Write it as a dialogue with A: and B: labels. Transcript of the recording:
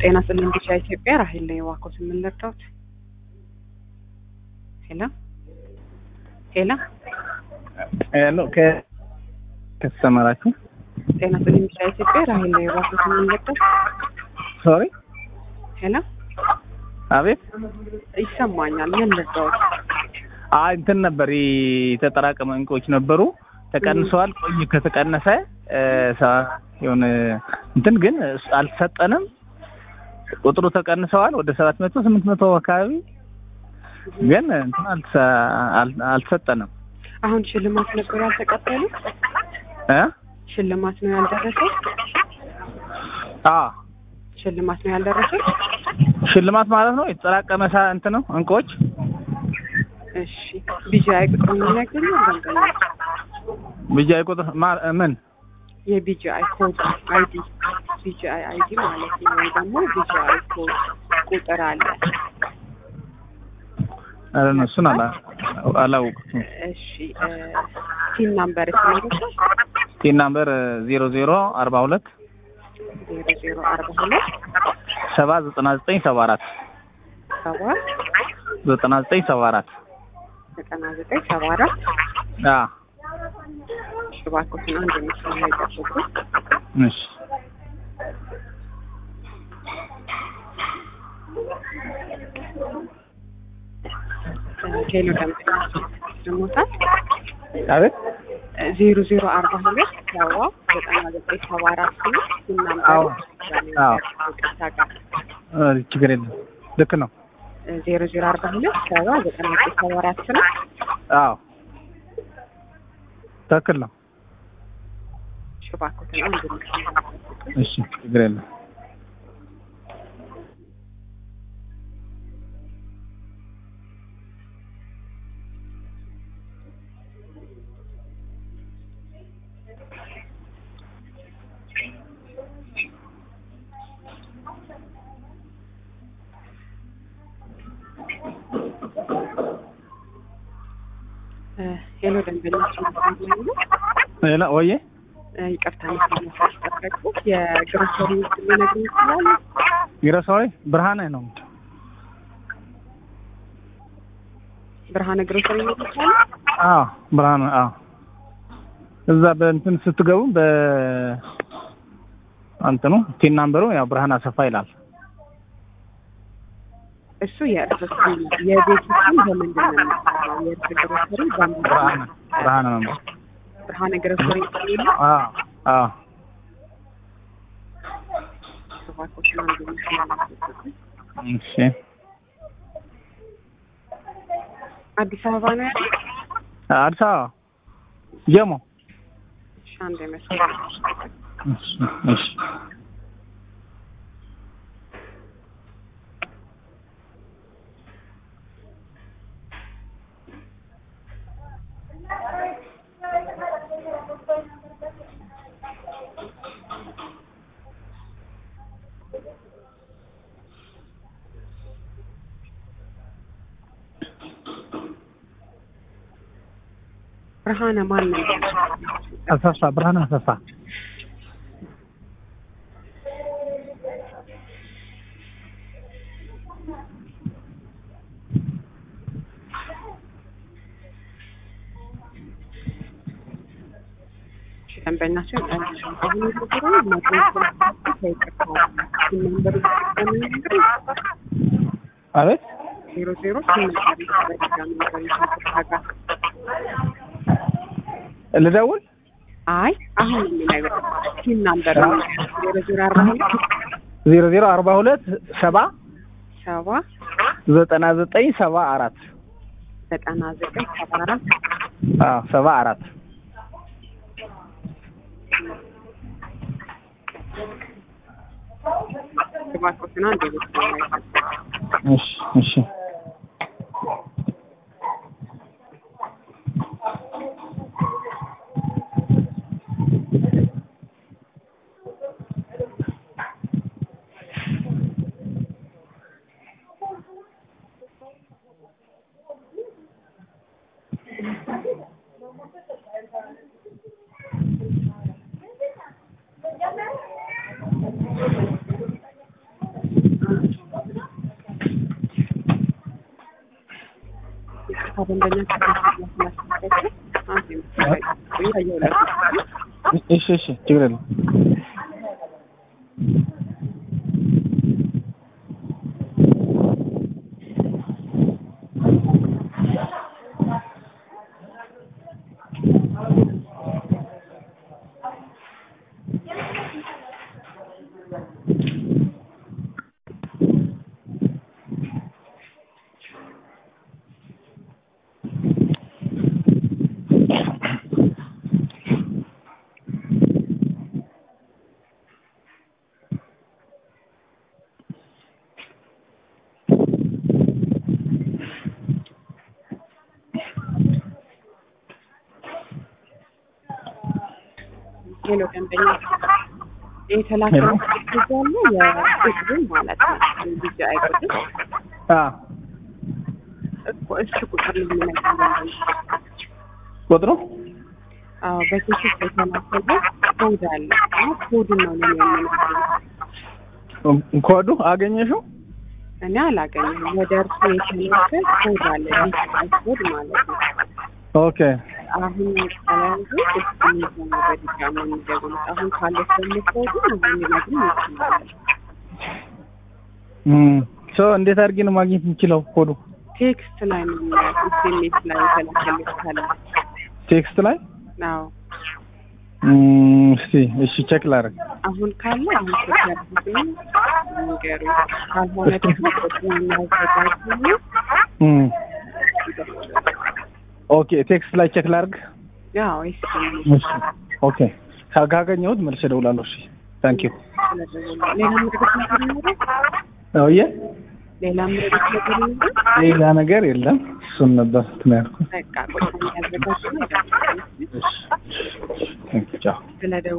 A: ጤና ስልን ብቻ ኢትዮጵያ ራሄል ላይ ዋኮት የምንረዳውት ሄሎ ሄሎ
B: ሄሎ ከተሰማራችሁ
A: ጤና ስልን ብቻ ኢትዮጵያ ራሄል ላይ ዋኮት የምንረዳው
B: ሶሪ
A: ሄሎ
B: አቤት
A: ይሰማኛል ምን ልርዳውት
B: አይ እንትን ነበር የተጠራቀመ እንቆች ነበሩ ተቀንሰዋል ቆይ ከተቀነሰ ሳ- የሆነ እንትን ግን አልተሰጠንም ቁጥሩ ተቀንሰዋል ወደ ሰባት መቶ ስምንት መቶ አካባቢ ግን እንትን አልተሰ- አል- አልተሰጠንም
A: አሁን ሽልማት ነበር ያልተቀበሉ
B: እ
A: ሽልማት ነው ያልደረሰው
B: አ
A: ሽልማት ነው ያልደረሰው
B: ሽልማት ማለት ነው የተጠራቀመ ሳ እንትን ነው እንቆች
A: እሺ ቢጂአይ ቁጥር የሚነግሩኝ ደንበኛ
B: ብቻ ቁጥር ማ- ምን
A: የቢጂአይ ኮድ አይዲ ቢጂአይ አይዲ ማለት ነው ወይ ደግሞ ቢጂአይ ኮድ ቁጥር አለ
B: ኧረ ነው እሱን አላ አላወቅኩም
A: እሺ ቲን ናምበር ይስማሩታል
B: ቲን ናምበር ዜሮ ዜሮ አርባ ሁለት
A: ዜሮ ዜሮ አርባ ሁለት
B: ሰባ ዘጠና ዘጠኝ ሰባ አራት
A: ሰባ
B: ዘጠና ዘጠኝ ሰባ አራት
A: ዘጠና ዘጠኝ ሰባ አራት
B: አ
A: እባክዎትን አንድ ምስል ላይ ጠብቁ
B: እሺ
A: ቴሎ ደንበኛ ደሞታል
B: አቤት
A: ዜሮ ዜሮ አርባ ሁለት ሰባ ዘጠና ዘጠኝ ሰባ አራት ነው ቲን
B: አዎ።
A: ናምበር
B: አዎ።
A: ይቅርታ ጋር
B: እ ችግር የለም ልክ ነው
A: ዜሮ ዜሮ አርባ ሁለት ሰባ ዘጠና ዘጠኝ ሰባ አራት ነው
B: አዎ ትክክል ነው
A: እባክዎትን አንድ ምስል ላይ ጠብቁ
B: እሺ ችግር የለም
A: ሄሎ ደንበኛችን ነው
B: ሌላ ወዬ
A: ይቅርታ መስመር ማስጠበቁ የግሮሰሪ ውስጥ ሊነግሩ ይችላሉ
B: ይረሳዊ ብርሃነ ነው
A: ብርሃነ ግሮሰሪ ነው ይችላሉ
B: አዎ ብርሃነ አዎ እዛ በእንትን ስትገቡ በ እንትኑ ቲን ናምበሩ ያው ብርሃን አሰፋ ይላል
A: እሱ የእርስ ስም ነው የቤቱ ስም በምንድን ነው የሚሰራው የእርስ ግሮሰሪ በምንድን
B: ብርሃነ
A: ነው
B: ብርሃነ ነው
A: ብርሃነ ግሮሰሪ የሚለው
B: አዎ አዎ
A: እባክዎትን አንድ ምስል ላይ ጠብቁ
B: እሺ
A: አዲስ አበባ ነው ያለው
B: አዲስ አበባ ጀሞ
A: እሺ አንድ መስመር
B: እሺ እሺ
A: ብርሃነ ማን ነው
B: አሰፋ ብርሃን አሰፋ
A: እሺ ደንበኛችን አሁን የተሰራው መድረክ ከይቅርታ ነምበር ይጠቀሙ
B: አቤት
A: ዜሮ ዜሮ ስምንት በድጋሚ ነገር ይቅርታ ጋር
B: ልደውል
A: አይ አሁን የሚነግር ቲም ናምበር ነው ዜሮ ዜሮ አርባ ሁለት
B: ዜሮ ዜሮ አርባ ሁለት ሰባ
A: ሰባ
B: ዘጠና ዘጠኝ ሰባ አራት
A: ዘጠና ዘጠኝ ሰባ አራት
B: አዎ ሰባ አራት
A: እባክዎትን አንድ ቤት ላይ
B: እሺ እሺ
A: ከደንበኛ ስላስላስላቸው አንድ የምትቆይ ያየውላል
B: እሺ እሺ ችግር የለም
A: ሄሎ ደንበኛ የተላከው ያለ የቁጥሩን ማለት ነው ጊዜ አይቆጥም
B: አ
A: እኮ እሺ ቁጥር ነው የሚነግረኝ
B: ቁጥሩ
A: አዎ በቴክስት የተላከው ኮድ አለ እና ኮዱን ነው ለኔ የሚነግረኝ
B: ኮዱ አገኘሽው
A: እኔ አላገኘም ወደ እርሱ የተላከ ኮድ አለ ዲጂታል ኮድ ማለት ነው
B: ኦኬ
A: አሁን ቀላንዱ እስኪ ነው በድጋሚ የሚደግሙት አሁን ካለች ደግሞ ኮዱ የሚነግሩኝ ይችላል
B: እም ሶ እንዴት አድርጌ ነው ማግኘት የምችለው ኮዱ
A: ቴክስት ላይ ነው ኤስኤምኤስ ላይ የተላከልኝ ካለ
B: ቴክስት ላይ
A: አዎ
B: እም እስቲ እሺ ቼክ ላድርግ
A: አሁን ካለ አሁን ተከታተሉ ንገሩ ካልሆነ ደግሞ ቁጥሩ የሚያዘጋጁ
B: እም ኦኬ ቴክስት ላይ ቼክ ላድርግ
A: ያው እሺ
B: እሺ ኦኬ ካ- ካገኘሁት መልሼ እደውላለሁ እሺ ታንክ ዩ
A: ሌላ ምርት ነገር ይኖራል
B: አውዬ
A: ሌላ ምርት ነገር ይኖራል
B: ሌላ ነገር የለም እሱን ነበር እንትን ያልኩት
A: በቃ ቁጥሩ የሚያዘጋጁ ነው
B: እሺ ቴንክ ዩ ቻው
A: ስለደው